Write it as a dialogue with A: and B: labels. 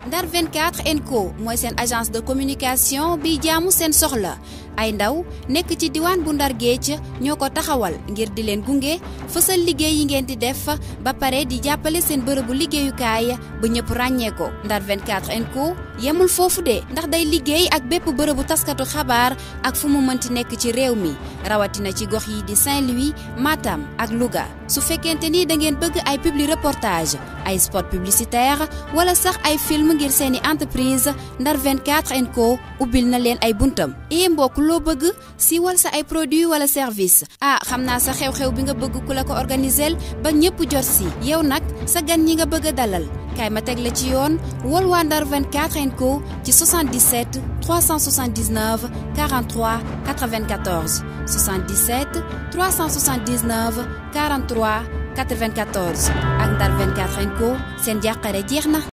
A: Ndar 24 Co mooy seen agence de communication bi jaamu seen soxla ay ndaw nekk ci diwaan bu Ndar Géej ñoo ko taxawal ngir di leen gunge fësal liggéey yi ngeen di def ba pare di jàppale seen bërëbu liggéeyukaay ba ñëpp ràññee ko Ndar 24 Co yemul foofu de ndax day liggéey ak bépp bërëbu taskatu xabaar ak fu mu mënti nekk ci réew mi rawatina ci gox yi di Saint-Louis Matam ak Louga su fekkente ni da ngeen bëgg ay publi reportage ay spot publicitaire wala sax ay film ngir seeni entreprise Ndar 24 Co ubbil na leen ay buntam i mbokk loo bëgg siiwal sa ay produit wala service ah xam naa sa xew-xew bi nga bëgg ku la ko organiser ba ñëpp jot si yow nag sa gan ñi nga bëgg a dalal kaay ma teg la ci yoon wol waa Ndar 24 Co ci 77 379 43 94 77 379 43 94 ak Ndar 24 Co seen jàqare jeex na